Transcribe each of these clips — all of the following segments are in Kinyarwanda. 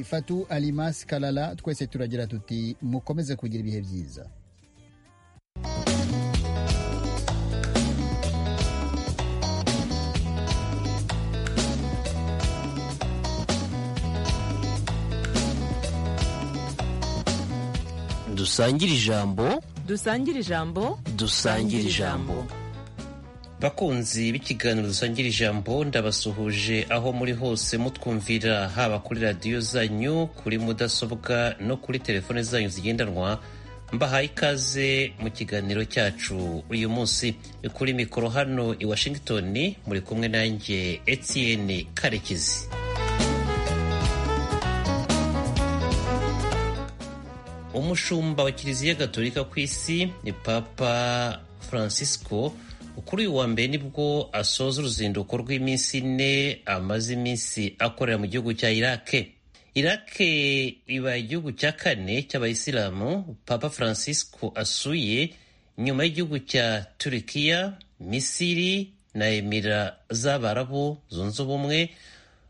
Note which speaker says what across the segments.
Speaker 1: Fatou Alimas Kalala twese turagira tuti mukomeze kugira ibihe byiza
Speaker 2: dusangire ijambo
Speaker 3: dusangire ijambo
Speaker 2: dusangire ijambo
Speaker 4: bakunzi b'ikiganiro dusangira ijambo ndabasuhuje aho muri hose mutwumvira haba kuri radiyo zanyu kuri mudasobwa no kuri telefone zanyu zigendanwa mbahaye ikaze mu kiganiro cyacu uyu munsi kuri mikoro hano i washington muri kumwe nanjye etienne karekezi umushumba wa kiliziya gatolika ku isi ni papa francisco kuri uyu wa mbere nibwo asoza uruzinduko rw'iminsi ine amaze iminsi akorera mu gihugu cya irake irake iba igihugu cya kane cy'abayisilamu papa francisco asuye nyuma y'igihugu cya turikiya misiri na emira z'abarabu zunze ubumwe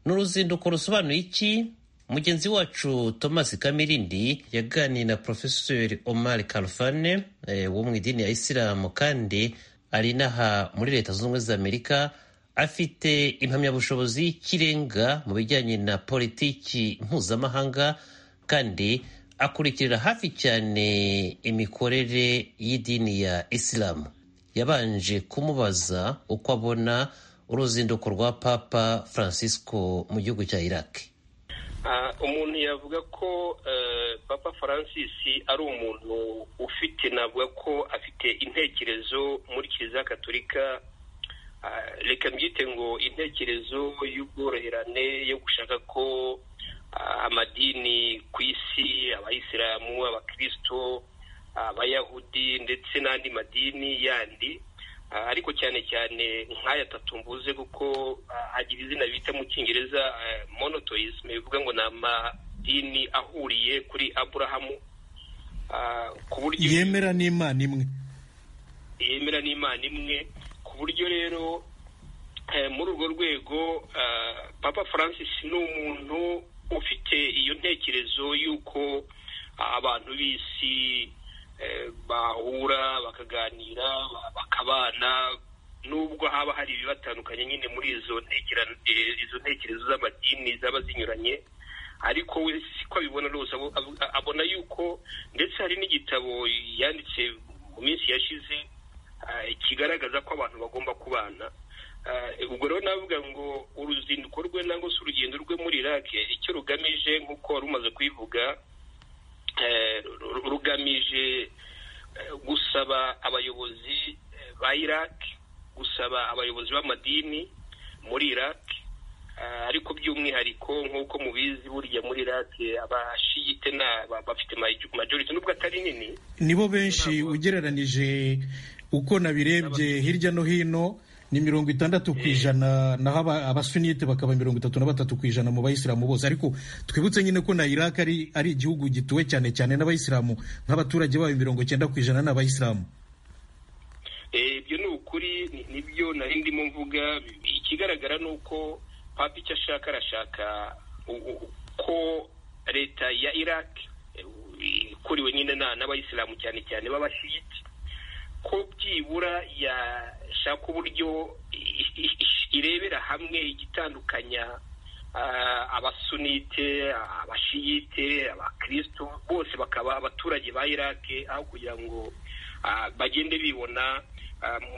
Speaker 4: ni uruzinduko rusobanuye iki mugenzi wacu thomas kamirindi yaganiye na profeseri omar kalfane wo mu idini ya isilamu kandi ari inaha muri leta zunze ubumwe za amerika afite impamyabushobozi y'ikirenga mu bijyanye na politiki mpuzamahanga kandi akurikirira hafi cyane imikorere y'idini ya isilamu yabanje kumubaza uko abona uruzinduko rwa papa francisco mu gihugu cya iraq
Speaker 5: umuntu yavuga ko papa francis ari umuntu ufite navuga ko afite intekerezo muri kiliziya gaturika reka mbyite ngo intekerezo y'ubworoherane yo gushaka ko amadini ku isi abayisilamu abakristo abayahudi ndetse n'andi madini yandi ariko cyane cyane nk'aya atatu mvuze kuko agira izina bita mu cyongereza monotoyisme bivuga ngo ni amadini ahuriye kuri aburahamu
Speaker 6: ku buryo yemera n'imana imwe
Speaker 5: yemera n'imana imwe ku buryo rero muri urwo rwego papa francis ni umuntu ufite iyo ntekerezo y'uko abantu b'isi bahura bakaganira bakabana nubwo haba hari ibibatandukanye nyine muri izo ntekerezo z'amadini zaba zinyuranye ariko we siko abibona rwose abona yuko ndetse hari n'igitabo yanditse mu minsi yashize kigaragaza ko abantu bagomba kubana ubwo rero navuga ngo uruzinduko rwe nangwa se urugendo rwe muri irake icyo rugamije nk'uko wari umaze kubivuga rugamije gusaba abayobozi ba iraq gusaba abayobozi b'amadini muri iraq ariko by'umwihariko nk'uko mubizi burya muri iraq abashiyite bafite majorite nubwo atari nini
Speaker 6: nibo benshi ugereranije uko nabirebye hirya no hino ni mirongo itandatu ku ijana naho abasunite bakaba mirongo itatu na batatu ku ijana mu bayisilamu bose ariko twibutse nyine ko na iraq ari ari igihugu gituwe cyane cyane n'abayisilamu nk'abaturage bayo mirongo cyenda ku ijana ni abayisilamu
Speaker 5: ibyo ni ukuri nibyo nari ndimo mvuga ikigaragara ni uko papa icyo ashaka arashaka ko leta ya iraq ikuriwe nyine n'abayisilamu cyane cyane b'abashiyiti ko byibura yashaka uburyo irebera hamwe igitandukanya abasunite abashiyite abakristo bose bakaba abaturage ba irake aho kugira ngo bagende bibona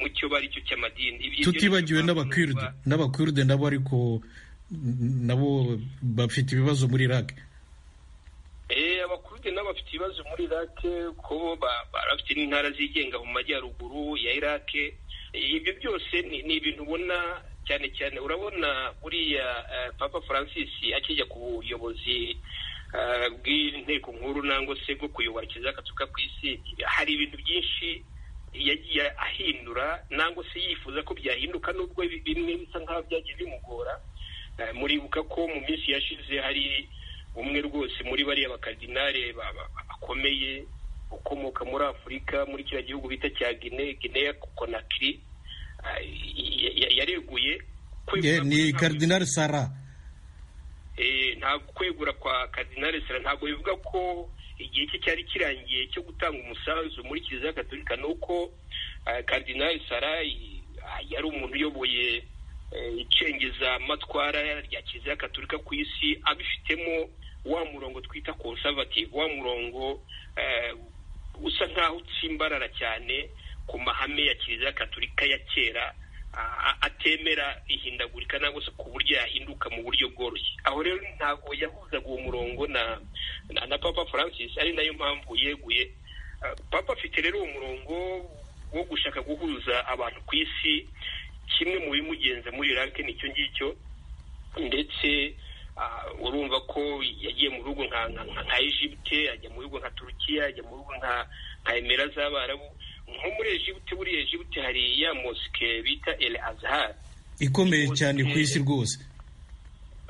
Speaker 5: mu cyo bari cyo cy'amadini
Speaker 6: tutibagiwe n'abakiride n'abakiride nabo ariko nabo bafite ibibazo muri irake
Speaker 5: abakurute nabo bafite ibibazo muri irake ko barafite n'intara zigenga mu majyaruguru ya irake ibyo byose ni ibintu ubona cyane cyane urabona buriya papa francis akijya ku buyobozi bw'inteko nkuru nangwa se bwo kuyobora kiliziya gatolika ku isi hari ibintu byinshi yagiye ahindura nangwa se yifuza ko byahinduka nubwo bimwe bisa nk'aho byagiye bimugora muribuka ko mu minsi yashize hari umwe rwose muri bariya bakardinare bakomeye ukomoka muri afurika muri kiriya gihugu bita cya gine gineya konakiri yareguye
Speaker 6: ni karidinari sara
Speaker 5: nta kwegura kwa kadinari sera ntabwo bivuga ko igihe cye cyari kirangiye cyo gutanga umusanzu muri kiliziya gatolika ni uko eh, kadinari sara i- ah, yari umuntu uyoboye eh, icengeza matwara rya kiliziya gatolika ku isi abifitemo wa murongo twita conservative wa murongo eh, usa nk'aho utsimbarara cyane ku mahame ya kiliziya gatolika ya kera a- atemera ihindagurika nangwa se ku buryo yahinduka mu buryo bworoshye aho rero ntabwo yahuzaga uwo murongo na na, na papa francis ari nayo mpamvu yeguye Ah, papa afite rero uwo murongo wo gushaka guhuza abantu ku isi kimwe mu bimugenza muri irake nicyo ngicyo ndetse ah, urumva ko yagiye mu bihugu nka nka- nka- nka Egypte ajya mu bihugu nka Turukiya ajya mu bihugu nka nka Emira z'Abarabu nko muri Egypte buriya Egypte hari ya mosque bita El Azhar
Speaker 6: ikomeye cyane ku isi rwose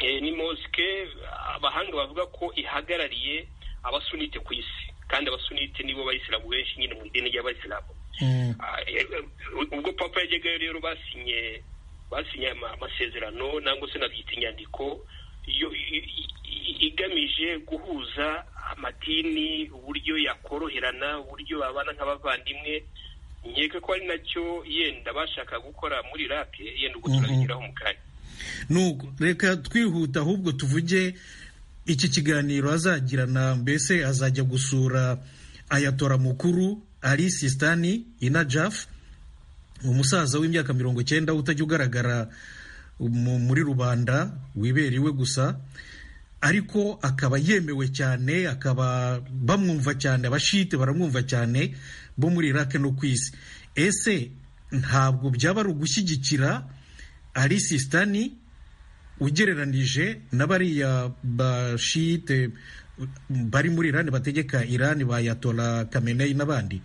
Speaker 5: Eh, ni mosque abahanga bavuga ko ihagarariye abasunite ku isi kandi abasunite nibo bayisilamu benshi nyine mu idini ry'abayisilamu
Speaker 6: Mm.
Speaker 5: Ah, eh, eh, ubwo papa yajyaga rero basinye basinye ama- amasezerano nangwa se nabyita inyandiko yo- i- i- i- igamije guhuza amadini uburyo yakoroherana uburyo babana nk'abavandimwe nkeka ko ari nacyo yenda bashaka gukora muri irake yenda ubwo turabigeraho mu kanya
Speaker 6: nuko reka twihuta ahubwo tuvuge iki kiganiro azagirana mbese azajya gusura ayatora mukuru ari sistani ina jafu umusaza w'imyaka mirongo cyenda utajya ugaragara mu- muri rubanda wibera iwe gusa ariko akaba yemewe cyane akaba bamwumva cyane abashite baramwumva cyane bo muri irake no ku isi ese ntabwo byaba ari ugushyigikira ari sistani ugereranije na bariya bashite bari muri irani bategeka irani ba yatora kameneyi n'abandi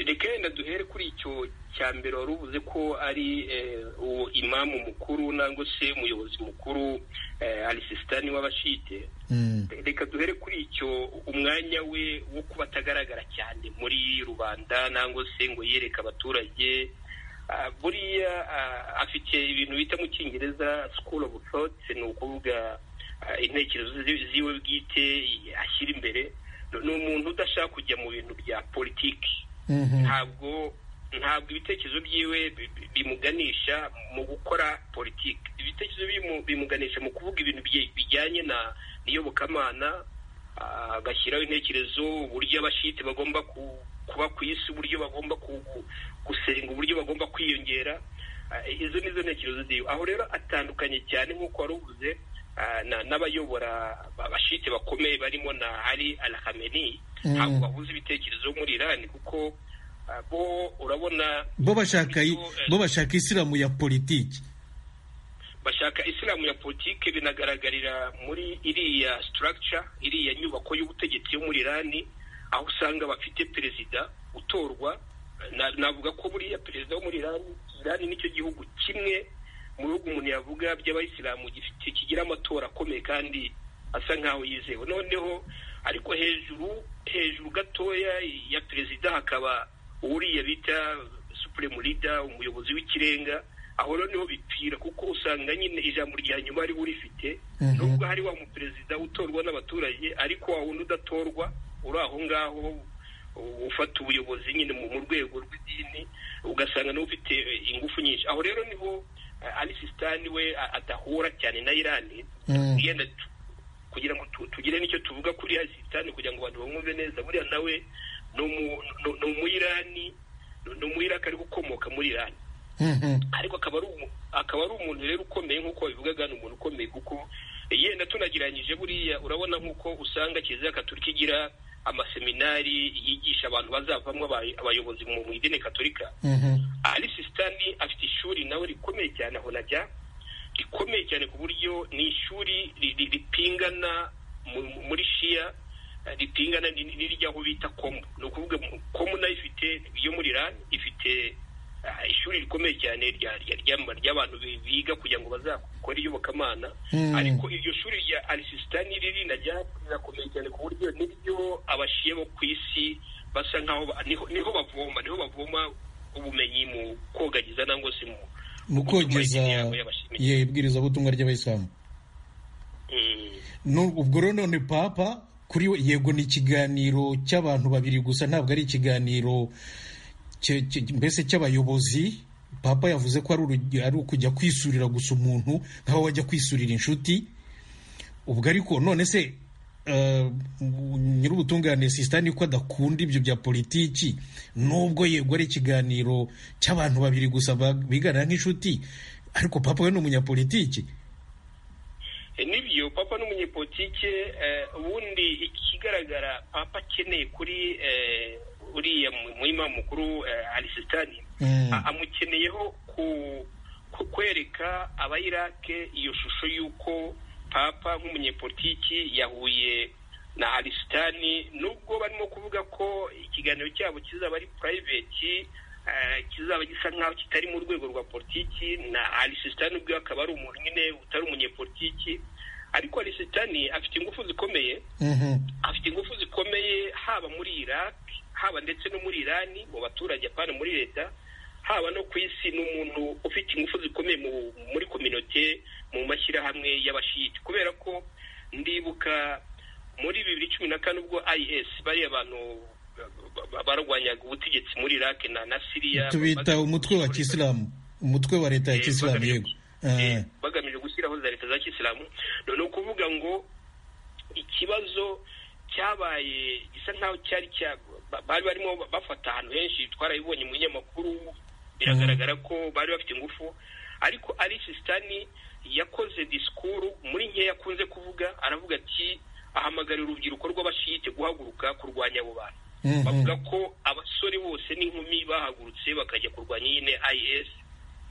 Speaker 5: reka yenda duhere kuri icyo cya mbere wari uvuze ko ari eh, uwo imamu mukuru nangwa se umuyobozi mukuru eh, alisisitani w'abashite
Speaker 6: Mm.
Speaker 5: reka duhere kuri icyo umwanya we wo kuba atagaragara cyane muri rubanda nangwa se ngo yereke abaturage Ah, buriya ah, afite ibintu bita mu cyongereza school of thought ni ukuvuga ah, intekerezo zi- ziwe bwite ashyira imbere Ni- ni umuntu udashaka kujya mu bintu bya politiki ntabwo ntabwo ibitekerezo byiwe bi- bi- bimuganisha mu gukora politiki ibitekerezo bimu- bimuganisha mu kuvuga ibintu bije- bijyanye na iyobokamana ah, agashyiraho intekerezo uburyo abashite bagomba ku- kuba ku isi uburyo bagomba ku- ku- gusenga uburyo bagomba kwiyongera Ah, izo nizo ntekerezo ziwe aho rero atandukanye cyane nk'uko wari uvuze ah, na- n'abayobora abashite bakomeye barimo na ali al khamenei ntabwo bahuza ibitekerezo muri irani kuko ah, bo urabona
Speaker 6: bo bashaka i- bo bashaka isilamu ya politiki
Speaker 5: bashaka isilamu ya politike binagaragarira muri iriya structure iriya nyubako y'ubutegetsi yo muri irani aho usanga bafite perezida utorwa Na- navuga ko buriya perezida wo muri irani irani nicyo gihugu kimwe mu bihugu umuntu yavuga by'abayisilamu gifite kigira amatora akomeye kandi asa nkaho yizewe noneho ariko hejuru hejuru gatoya ya perezida hakaba uriya bita supreme leader umuyobozi w'ikirenga aho rero niho bipfira kuko usanga nyine ijambo rya nyuma ari we urifite nubwo hari wa muperezida utorwa n'abaturage ariko wa wundi udatorwa uri aho ngaho u- ufata ubuyobozi nyine mu mu rwego rw'idini ugasanga niwe ufite eh, ingufu nyinshi aho rero niho eh, ali sistani we a- adahura cyane na irani yenda tu- kugira ngo tu- tugire n'icyo tuvuga kuri ali sistani kugira ngo abantu bamwumve neza buriya nawe ni umu- ni- ni umuyirani ni umuyirani ariko ukomoka muri irani ariko akaba ari umu- akaba ari umuntu rero ukomeye nk'uko babivugaga ni umuntu ukomeye kuko yenda tunagereranyije buriya urabona nk'uko usanga kiliziya gatolika igira amaseminari yigisha abantu bazavamo abay- abayobozi mu mu idini gatolika ali sisitani afite ishuri nawe rikomeye cyane aho najya rikomeye cyane ku buryo ni ishuri ri- ri- ripingana mu- mu- muri shiya eh, ripingana ni- ni- n'irya aho bita komu ni ukuvuga mu- komu nayo ifite yo muri irani ifite ah, ishuri rikomeye cyane rya rya- rya- ry'abantu bi- biga kugira ngo bazakore iyobokamana ariko iryo shuri rya alisisitani riri najya rirakomeye cyane ku buryo niryo abashiye bo ku isi basa nkaho ba- niho niho bavoma niho bavoma ubumenyi mu kogagiza nangwa se mu
Speaker 6: mu
Speaker 5: gutuma
Speaker 6: kogeza
Speaker 5: idini yabo y'abashimye.
Speaker 6: ye ibwirizabutumwa ry'abayisilamu Nu- ubwo rero none papa kuri we yego ni ikiganiro cy'abantu babiri gusa ntabwo ari ikiganiro cye- cye- mbese cy'abayobozi papa yavuze ko ari urugi- ari ukujya kwisurira gusa umuntu nkaho wajya kwisurira inshuti ubwo ariko none se eh, nyir'ubutungane sisitani ko adakunda ibyo bya politiki nubwo yego ari ikiganiro cy'abantu babiri gusa ba- biganira nk'inshuti ariko papa we ni umunyapolitiki
Speaker 5: E, nibyo papa n'umunyepolitike eh, ubundi ikigaragara papa akeneye kuri eh, uriya mu- muhima mukuru eh, ali sitani
Speaker 6: Mm.
Speaker 5: A- amukeneyeho ku- ku kwereka abayirake iyo shusho y'uko papa nk'umunyepolitiki yahuye na ali sitani nubwo barimo kuvuga ko ikiganiro cyabo kizaba ari purayiveti eh, kizaba gisa nk'aho kitari mu rwego rwa politiki na ali sitani ubwe akaba ari umuntu nyine utari umunyepolitiki ariko ali sitani afite ingufu zikomeye
Speaker 6: Mhm.
Speaker 5: afite ingufu zikomeye haba muri iraq haba ndetse no muri irani mu baturage apana muri leta haba no ku isi ni umuntu ufite ingufu zikomeye mu, muri kominote mu mashyirahamwe y'abashiyiti kubera ko ndibuka muri bibiri cumi na kane ubwo is bariya bantu ba- ba- barwanyaga ubutegetsi muri iraq na, na siriya
Speaker 6: tubita umutwe wa kisilamu umutwe wa leta ya
Speaker 5: Eh,
Speaker 6: kisilamu
Speaker 5: bagamije-
Speaker 6: yego
Speaker 5: eh,
Speaker 6: Eh,
Speaker 5: bagamije gushyiraho za leta za kisilamu ni ukuvuga ngo ikibazo cyabaye gisa nk'aho cyari cya ba- bari barimo bafata ahantu henshi twarabibonye mu binyamakuru biragaragara ko bari bafite ingufu ariko ari sisitani yakoze disikuru muri nkeya akunze kuvuga aravuga ati ahamagarira urubyiruko rw'abashiyite guhaguruka kurwanya abo bantu
Speaker 6: Mhm.
Speaker 5: bavuga ko abasore bose n'inkumi bahagurutse bakajya kurwanya nyine is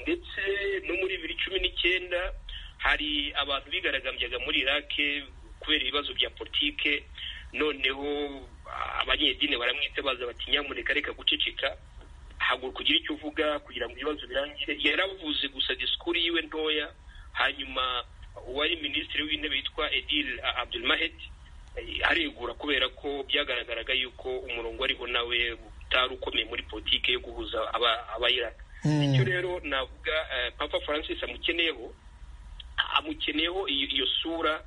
Speaker 5: ndetse no muri bibiri cumi n'icyenda hari abantu bigaragambyaga muri irake kubera ibibazo bya politike noneho ah, abanyedini baramwita baza bati nyamuneka reka guceceka haguruka ugire icyo uvuga kugira ngo ibibazo birangire yaravuze gusa disikuru yiwe ntoya hanyuma uwari minisitiri w'intebe yitwa edil abdul mahet aregura kubera ko byagaragaraga yuko umurongo ariho nawe utari ukomeye muri politiki yo guhuza aba- abayiraka
Speaker 6: Mm.
Speaker 5: bityo rero navuga eh, papa francis amukeneyeho amukeneyeho iyo iyo sura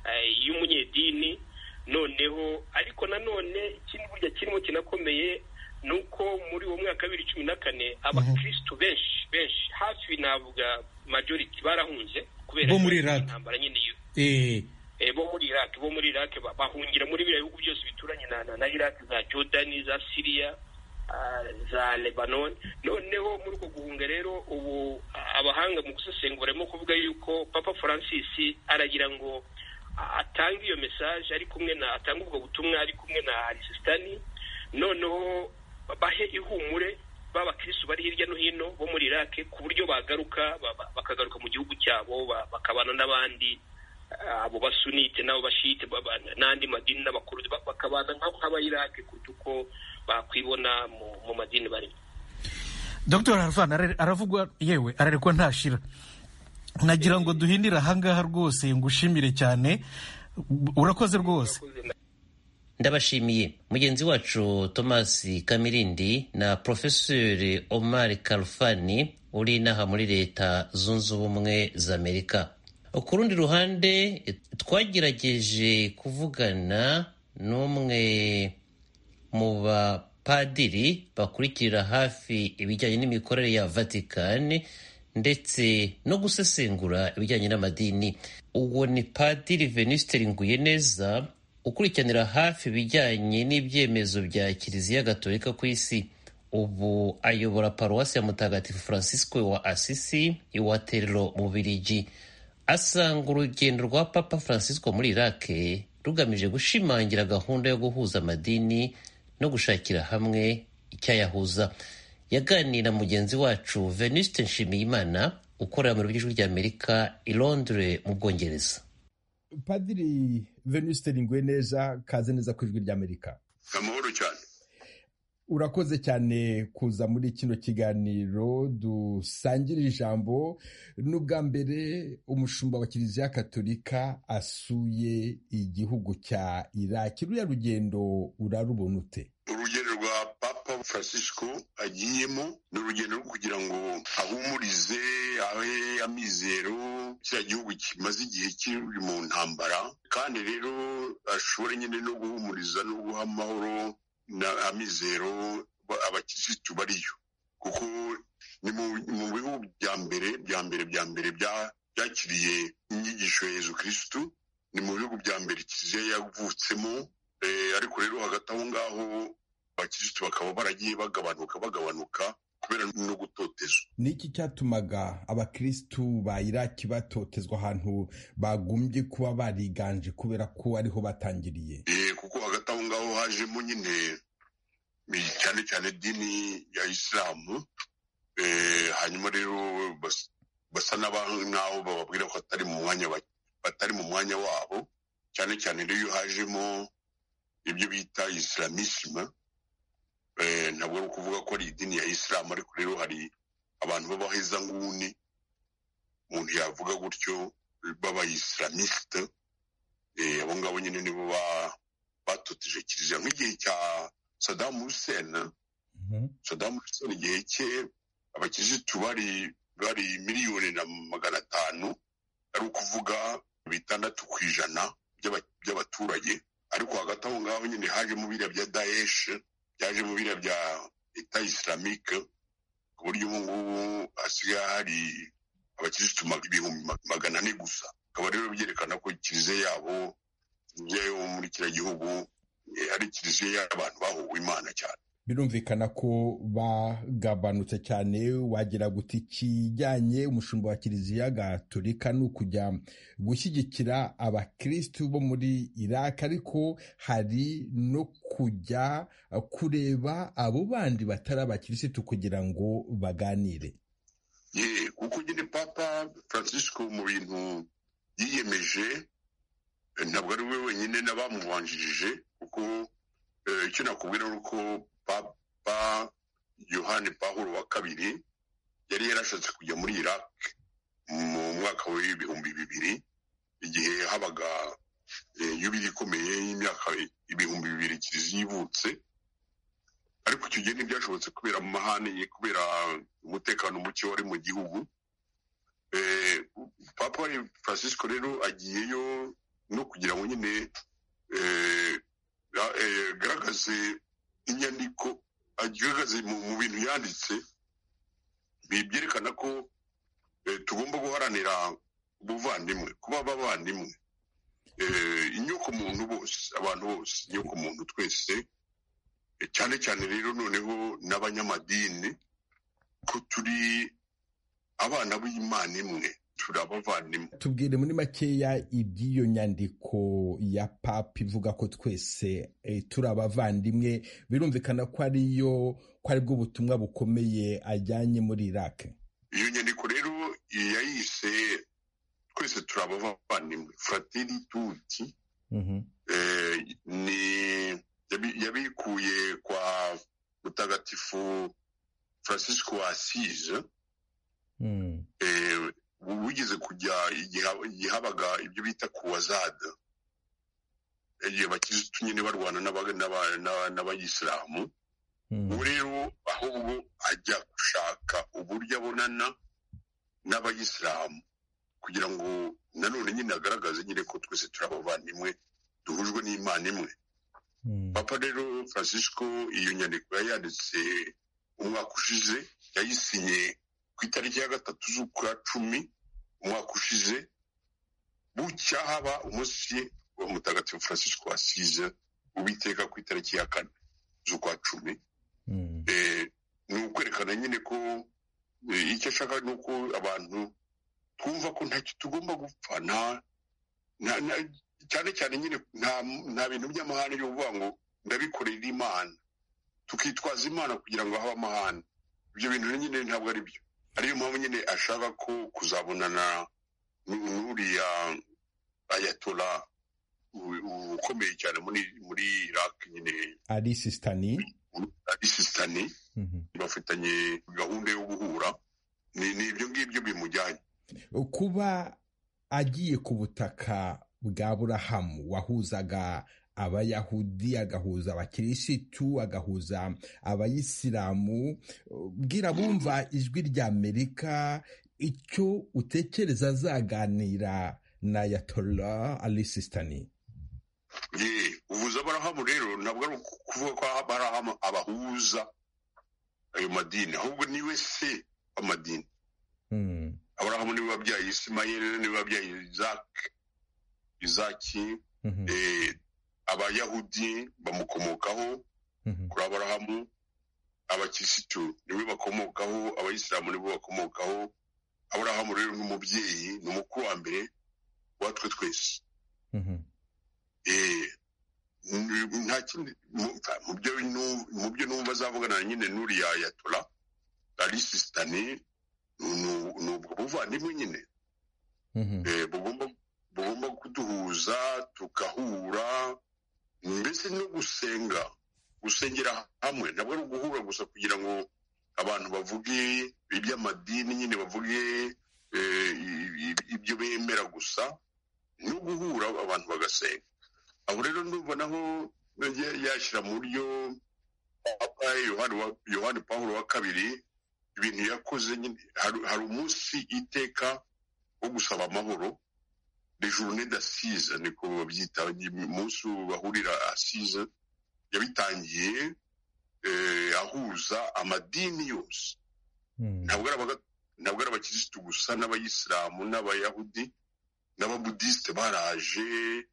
Speaker 5: eh, y'umunyedini noneho ariko nanone ikindi burya kirimo kinakomeye ni uko muri uwo mwaka wa bibiri cumi na kane abakirisitu benshi benshi hafi navuga majority barahunze kubera
Speaker 6: Bo muri Iraq.
Speaker 5: intambara nyine yo
Speaker 6: eh,
Speaker 5: eh, bo muri Iraq bo muri Iraq ba- bahungira muri biriya bihugu byose bituranye na, na, na Iraq za Jordan za Syria ah, za Lebanon noneho muri uko guhunga rero ubu ah, abahanga mu gusesengura barimo kuvuga yuko Papa Francis aragira ngo ah, atange iyo message ari kumwe na atanga ubwo butumwa ari kumwe na Sistani noneho bahe ihumure b'abakirisitu bari hirya no hino bo muri Iraq ku buryo bagaruka ba- ba- bakagaruka mu gihugu cyabo ba- bakabana n'abandi abo basunite n'abo bashite baba- n'andi madini n'abakuruzi ba- bakabana nk'abo nk'abayirake kuruta uko bakwibona mu mu madini barimo
Speaker 6: dr harvan arare- aravugwa yewe ararekwa ntashira nagira ngo duhindire ahangaha rwose ngushimire cyane urakoze rwose
Speaker 4: ndabashimiye mugenzi wacu thomas kamirindi na porofeseri omar kalfani uri inaha muri leta zunze ubumwe za amerika ku rundi ruhande twagerageje kuvugana n'umwe mu bapadiri bakurikirira hafi ibijyanye n'imikorere ya vatikani ndetse no gusesengura ibijyanye n'amadini uwo ni padiri venisiteri neza ukurikiranira hafi ibijyanye n'ibyemezo bya kiliziya gatolika ku isi ubu ayobora paruwasi ya mutagatifu francisco wa asisi iwaterero mu birigi asanga urugendo rwa papa francisco muri irake rugamije gushimangira gahunda yo guhuza amadini no gushakira hamwe icyayahuza yaganiriye na mugenzi wacu venuste nshimiyimana ukorera mu rurimi rw'ijwi ry'amerika i londres mu bwongereza
Speaker 7: padiri venuste neza kaze neza ku ijwi ry'amerika
Speaker 8: amahoro cyane
Speaker 7: urakoze cyane kuza muri kino kiganiro dusangirira ijambo n'ubwa mbere umushumba wa kiliziya katolika asuye igihugu cya iraki ruriya rugendo urarubona ute
Speaker 8: urugendo rwa papa francisco agiyemo ni urugendo rwo kugira ngo ahumurize ahe amizero kiriya gihugu kimaze igihe kiri mu ntambara kandi rero ashobore nyine no guhumuriza no guha amahoro na amizero abakirisitu bariyo kuko ni mu bihugu bya mbere bya mbere bya mbere byakiriye inyigisho ya yezu kirisitu ni mu bihugu bya mbere kiliziya yavutsemo ariko rero hagati aho ngaho abakirisitu bakaba baragiye bagabanuka bagabanuka kubera no gutotezwa
Speaker 7: ni iki cyatumaga abakirisitu ba iraki batotezwa ahantu bagumbye kuba bariganje kubera ko ariho batangiriye
Speaker 8: Eh, kuko hagati aho ngaho hajemo nyine eh, cyane cyane dini ya isilamu Eh, hanyuma rero bas- basa n'aba- n'aho bababwira ko atari mu mwanya ba- batari mu mwanya wabo cyane cyane rero hajemo ibyo bita isilamusima ntabwo ari ukuvuga ko ari idini ya isilamu ariko rero hari abantu b'abahezanguni umuntu yavuga gutyo b'abayisilamusite Eh, abo ngabo nyine nibo ba- batoteje kiliziya nk'igihe cya sadamu huseni sadamu huseni igihe cye abakirisitu bari bari miliyoni na magana atanu ari ukuvuga bitandatu ku ijana by'aba- by'abaturage ariko hagati aho ngaho nyine hajemo biriya bya daesh byajemo biriya bya eta islamique ku buryo ubu ngubu hasigaye hari abakirisitu mag- ibihumbi ma- magana ane gusa akaba rero byerekana ko kiliziya yabo yo muri kiriya gihugu eh, ari kiliziya y'abantu bahuwe imana cyane
Speaker 7: birumvikana ko bagabanutse cyane wagira guta ikijyanye umushumba wa kiliziya gatolika ni ukujya gushyigikira abakirisitu bo muri iraki ariko hari no kujya kureba abo bandi batari abakirisitu kugira ngo baganire
Speaker 8: Ye, kuko nyine papa francisco mu bintu yiyemeje eh, ntabwo ari we wenyine n'abamubanjirije kuko eh, icyo nakubwira ni uko papa yohani pahuro wa kabiri yari yarashatse kujya muri iraq mu mwaka w'ibihumbi bibiri igihe habaga eh, yubiri ikomeye y'imyaka ibihumbi bibiri kiliziya ivutse ariko icyo gihe ntibyashobotse kubera mu mahane ye kubera umutekano muke wari mu gihugu Eh, papa francisco rero agiyeyo no kugira ngo nyine eh, ga- eh, agaragaze inyandiko agaragaze mu mu bintu yanditse bi- byerekana ko eh, tugomba guharanira ubuvandimwe kuba abavandimwe Eh, inyokomuntu bose abantu bose inyokomuntu twese cyane cyane rero noneho n'abanyamadini ko turi abana b'imana imwe turi abavandimwe
Speaker 7: tubwire muri makeya iby'iyo nyandiko ya papa ivuga ko twese eh, turi abavandimwe birumvikana ko ariyo ko aribwo butumwa bukomeye ajyanye muri iraki
Speaker 8: iyo nyandiko rero yayise twese turi abavandimwe frateri tuti eh, ni yabi- yabikuye kwa mutagatifu francisco wa asize eh, wigeze kujya igihe igihe habaga ibyo bita kuwazada igihe bakirisitu nyine barwana n'aba- n'aba- n'aba- n'abayisilamu ubu rero ahubwo ajya gushaka uburyo abonana n'abayisilamu kugira ngo nanone nyine agaragaze nyine ko twese turi abavandimwe duhujwe n'imana imwe papa rero francisco iyo nyandiko yayanditse umwaka ushize yayisinye ku itariki ya gatatu z'ukwa cumi umwaka ushize bucya haba umunsi wa mutagatifu francisco asize ubiteka ku itariki ya kane z'ukwa cumi Eh, ni ukwerekana nyine ko eh, icyo ashaka ni uko abantu twumva ko ntacyo tugomba gupfa nta- nta- nta- cyane cyane nyine nta nta bintu by'amahane byo kuvuga ngo ndabikorera imana tukitwaza imana kugira ngo habe amahane ibyo bintu nyine ntabwo ari byo ariyo mpamvu nyine ashaka ko kuzabonana n'u- n'uriya ayatora u- u- ukomeye cyane muri muri iraq nyine
Speaker 7: ari sisitani
Speaker 8: abisisitani bafitanye gahunda yo guhura ni ni ibyo ngibyo bimujyanye
Speaker 7: kuba agiye ku butaka bwa burahamu wahuzaga abayahudi agahuza abakirisitu agahuza abayisilamu bwira bumva ijwi rya amerika icyo utekereza azaganira na yatola alisistani
Speaker 8: ye ubuza abarahamu rero ntabwo ari ukuvuga ko abarahamu abahuza ayo madini ahubwo ni we se w'amadini
Speaker 7: Mm,
Speaker 8: abarahamu niwe wabyaye isimayeli niwe wabyaye izaki izaki
Speaker 7: mhm,
Speaker 8: eh, abayahudi bamukomokaho
Speaker 7: mhm,
Speaker 8: kuri aburahamu abakirisitu niwe bakomokaho abayisilamu nibo bakomokaho aburahamu rero nk'umubyeyi ni umukuru wa mbere watwe twese
Speaker 7: mhm,
Speaker 8: Eh, n- nta kindi mu- mu byo nu- mu byo numva azavugana na nyine n'uriya yatura arisisitani ni ubwo buvandimwe nyine
Speaker 7: mhm,
Speaker 8: eh, bugomba bugomba kuduhuza tugahura mbese no gusenga gusengera hamwe ntabwo ari uguhura gusa kugira ngo abantu bavuge iby'amadini nyine bavuge eh, i- i- ibyo bemera gusa no guhura abantu bagasenga aho rero ndumva naho yagiye yashyira mu buryo papa yohani wa- yohani pawulo wa kabiri ibintu yakoze nyine hari- hari umunsi iteka wo gusaba amahoro de journée d'assise niko babyita umunsi bahurira assise yabitangiye eh, ahuza amadini yose
Speaker 7: mhm,
Speaker 8: ntabwo ari abaga- ntabwo ari abakirisitu gusa n'abayisilamu n'abayahudi n'ababudisite baraje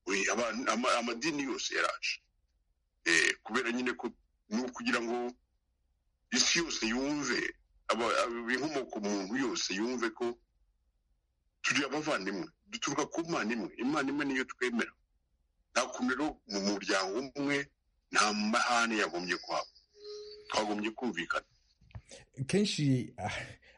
Speaker 8: oye, aba- ama- amadini yose yaraje Eh, kubera nyine ko ni ukugira ngo isi yose yumve aba- aba- inkomoko muntu yose yumve ko turi abavandimwe duturuka ku mana imwe imana imwe niyo twemera nta kuntu rero mu muryango umwe nta mahane yagombye kuhaba twagombye kumvikana
Speaker 7: kenshi ah,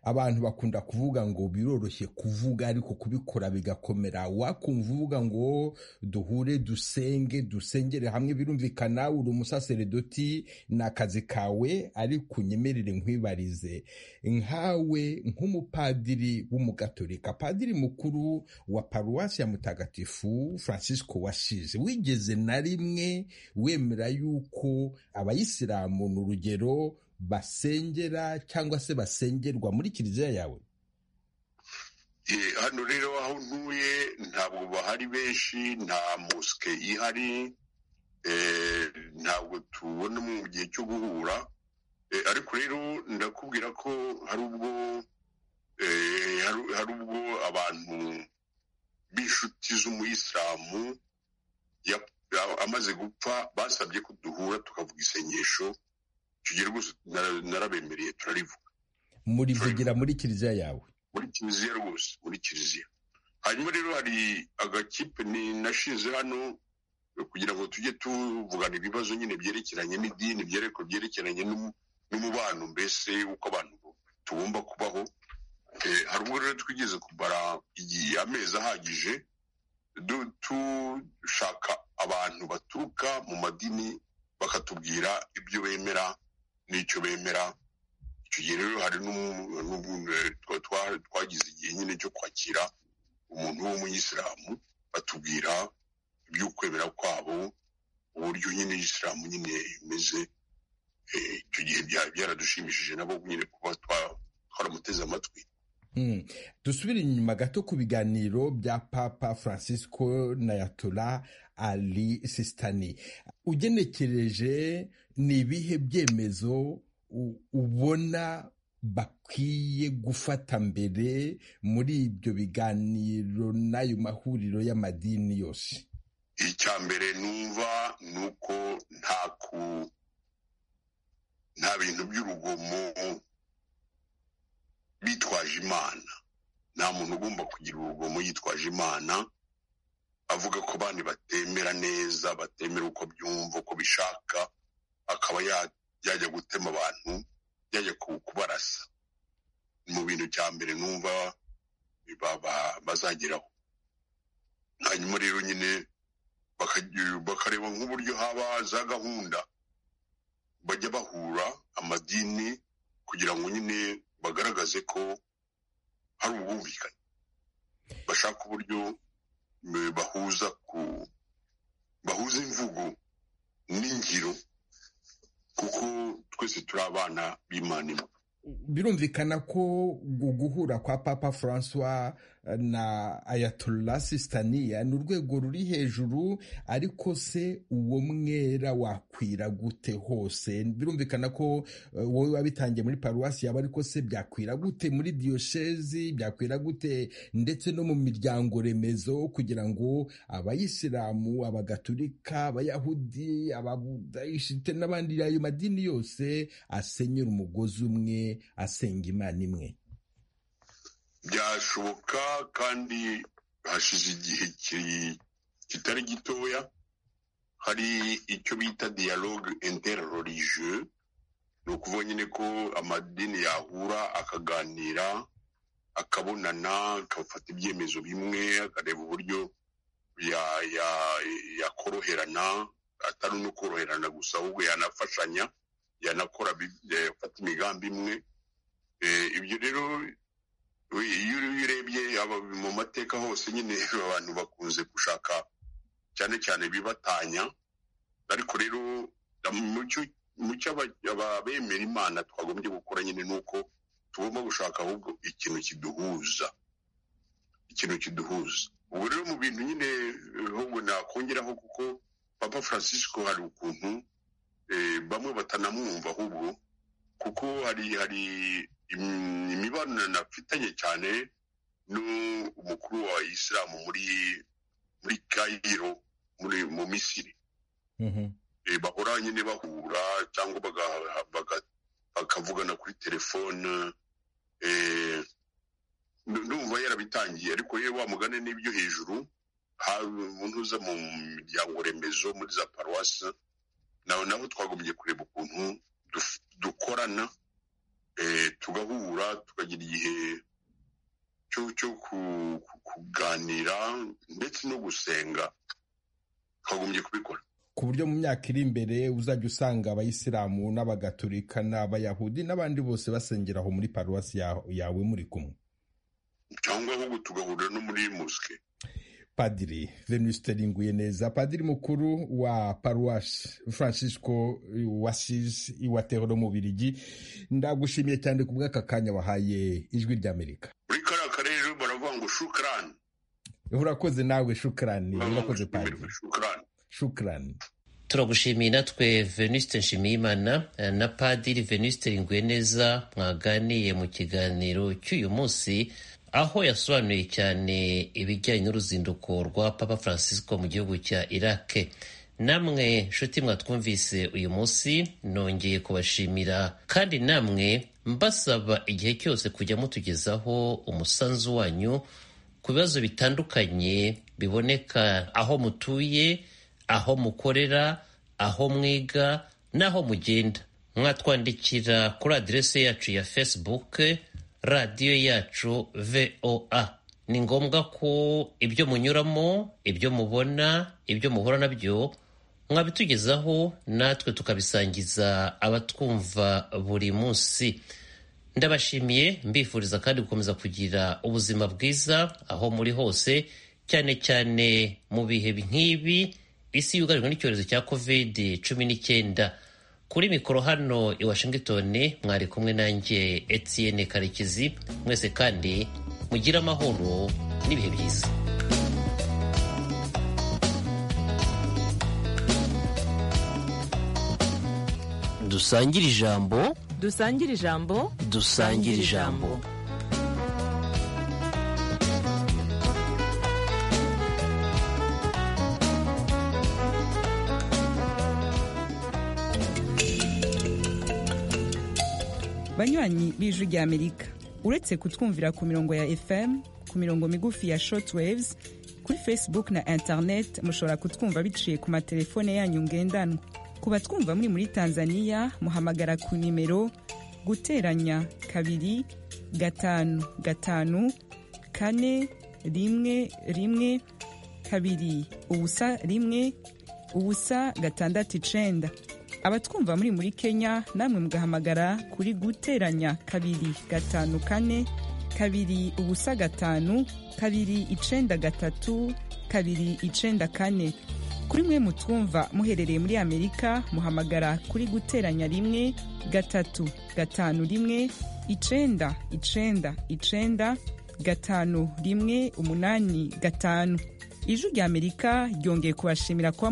Speaker 7: abantu bakunda kuvuga ngo biroroshye kuvuga ariko kubikora bigakomera wakumva uvuga ngo duhure dusenge dusengere hamwe birumvikana uri umusaseredoti ni akazi kawe ariko unyemerere nkwibarize nkawe nk'umupadiri w'umugatolika padiri mukuru wa paruwasi ya mutagatifu francisco wasize wigeze na rimwe wemera yuko abayisilamu ni urugero basengera cyangwa se basengerwa muri kiliziya yawe
Speaker 8: Eh, hano rero aho ntuye ntabwo bahari benshi nta mosike ihari eh, ntabwo tubona mu gihe cyo guhura Eh, ariko rero ndakubwira ko hari ubwo eh, hari- hari ubwo abantu b'inshuti z'umuyisilamu ya- ya- amaze gupfa basabye ko duhura tukavuga isengesho icyo gihe rwose nara- narabemereye turarivuga
Speaker 7: murivugira muri kiliziya yawe
Speaker 8: muri kiliziya rwose muri kiliziya hanyuma rero hari agakipe ni nashinze hano kugira ngo tujye tuvugana ibibazo nyine byerekeranye n'idini byereko byerekeranye n'umu- n'umubano mbese uko abantu tugomba kubaho Eh, hari ubwo rero twigeze kumara igihe amezi ahagije du- dushaka abantu baturuka mu madini bakatubwira ibyo bemera n'icyo bemera icyo gihe rero hari n'umu- n'ubu- eh, twa- twa- twagize igihe nyine cyo kwakira umuntu w'umuyisilamu batubwira iby'ukwemera kwabo uburyo nyine isilamu nyine imeze Eh, icyo gihe byari byaradushimishije nabo nyine kuba twa- twaramuteze amatwi
Speaker 7: Mm. dusubire inyuma gato ku biganiro bya papa francisco na yatura ali sistani ugenekereje ni ibihe byemezo u- ubona bakwiye gufata mbere muri ibyo biganiro n'ayo mahuriro y'amadini yose
Speaker 8: icya mbere numva ni uko nta ku nta bintu by'urugomo bitwaje imana nta muntu ugomba kugira urugomo yitwaje imana avuga ko abandi batemera neza batemera uko byumva uko bishaka akaba ya- yajya gutema abantu yajya ku- kubarasa Ni mu bintu cya mbere numva ba- ba- bazageraho hanyuma rero nyine bakagira- bakareba nk'uburyo haba za gahunda bajya bahura amadini kugira ngo nyine bagaragaze ko hari ubwumvikane bashaka uburyo mm, bahuza ku bahuza z'imvugo n'ingiro kuko twese turi abana b'imana imwe
Speaker 7: birumvikana ko gu- guhura kwa papa francois na ayatollah sistania ni urwego ruri hejuru ariko se uwo mwera wakwira gute hose birumvikana ko eh, wowe wabitangiye muri paruwasi yaba ariko se byakwira gute muri diyoshezi byakwira gute ndetse no mu miryango remezo kugira ngo abayisilamu abagatulika abayahudi ababudayishite n'abandi ayo madini yose asenyera umugozi umwe asenga imana imwe
Speaker 8: byashoboka kandi hashize igihe ki- kitari gitoya hari icyo bita dialogue interreligieux ni ukuvuga nyine ko amadini yahura akaganira akabonana akafata ibyemezo bimwe akareba uburyo ya- ya- yakoroherana atari no koroherana gusa ahubwo yanafashanya yanakora bi- yafata imigambi imwe Eh, ibyo rero we- iyo uri- iyo urebye aba mu mateka hose nyine abantu bakunze gushaka cyane cyane bibatanya ariko rero mu cyo- mu cyo aba- abemera imana twagombye gukora nyine ni uko tugomba gushaka ahubwo ikintu kiduhuza ikintu kiduhuza ubu rero mu bintu nyine eh, ahubwo nakongeraho kuko papa francisco hari ukuntu eh, bamwe batanamwumva ahubwo kuko hari hari im- imibonano afitanye cyane n'umukuru wa isilamu muri muri kayiro muri mu misiri Eh, bahora nyine bahura cyangwa baga- baga- bakavugana kuri telefone eh, nu- ndumva yarabitangiye ariko yewe wa mugane n'ibyo hejuru hari umuntu uza mu miryango remezo muri za paruwasi nawe naho twagombye kureba ukuntu duf- dukorana eh, tugahura tukagira igihe cyo cyo ku- ku- kuganira ndetse no gusenga twagombye kubikora
Speaker 7: ku buryo mu myaka iri imbere uzajya usanga abayisilamu n'abagatulika n'abayahudi n'abandi bose basengera aho muri paruwasi ya- yawe muri kumwe
Speaker 8: cyangwa ahubwo tugahurira no muri mosike
Speaker 7: padiri venuste ringuye neza padiri mukuru wa paruwasi francisco wasizi iwatero no mu birigi ndagushimiye cyane ku bw'aka kanya wahaye ijwi ry'amerika
Speaker 8: muri kariya karere baravuga ngo shukrani
Speaker 7: urakoze nawe shukrani
Speaker 8: Baravuga ngo
Speaker 7: urakoze
Speaker 8: shukumirwe,
Speaker 7: padiri
Speaker 8: shukrani
Speaker 7: shukrani
Speaker 4: turagushimiye natwe venuste nshimiyimana eh, na padiri venuste neza mwaganiye mu kiganiro cy'uyu munsi aho yasobanuye cyane ibijyanye n'uruzinduko rwa papa francisco mu gihugu cya iraq namwe nshuti mwatwumvise uyu munsi nongeye kubashimira kandi namwe mbasaba igihe cyose kujya mutugezaho umusanzu wanyu ku bibazo bitandukanye biboneka aho mutuye aho mukorera aho mwiga n'aho mugenda mwatwandikira kuri aderesi yacu ya facebook radiyo yacu voa ni ngombwa ko ibyo munyuramo ibyo mubona ibyo muhura nabyo mwabitugezaho natwe tukabisangiza abatwumva buri munsi ndabashimiye mbifuriza kandi gukomeza kugira ubuzima bwiza aho muri hose cyane cyane mu bihe nk'ibi isi yugarijwe n'icyorezo cya covid cumi n'icyenda kuri mikoro hano i washington mwari kumwe nanjye etienne karekezi mwese kandi mugire amahoro n'ibihe byiza
Speaker 2: dusangire ijambo
Speaker 3: dusangire ijambo
Speaker 2: dusangire ijambo
Speaker 9: banywanyi b'ijwi ry'amerika uretse kutwumvira ku mirongo ya fm ku mirongo migufi ya shortwaves kuri facebook na internet mushobora kutwumva biciye ku matelefone yanyu ngendanwa ku batwumva muri muri tanzania muhamagara ku nimero guteranya kabiri gatanu gatanu kane rimwe rimwe kabiri ubusa rimwe ubusa gatandatu icenda abatwumva muri muri kenya namwe mugahamagara kuri guteranya kabiri gatanu kane kabiri ubusa gatanu kabiri icenda gatatu kabiri icenda kane kuri mwe mutwumva muherereye muri amerika muhamagara kuri guteranya rimwe gatatu gatanu rimwe icenda icenda icenda gatanu rimwe umunani gatanu ijwi ry'amerika ryongeye kubashimira kuba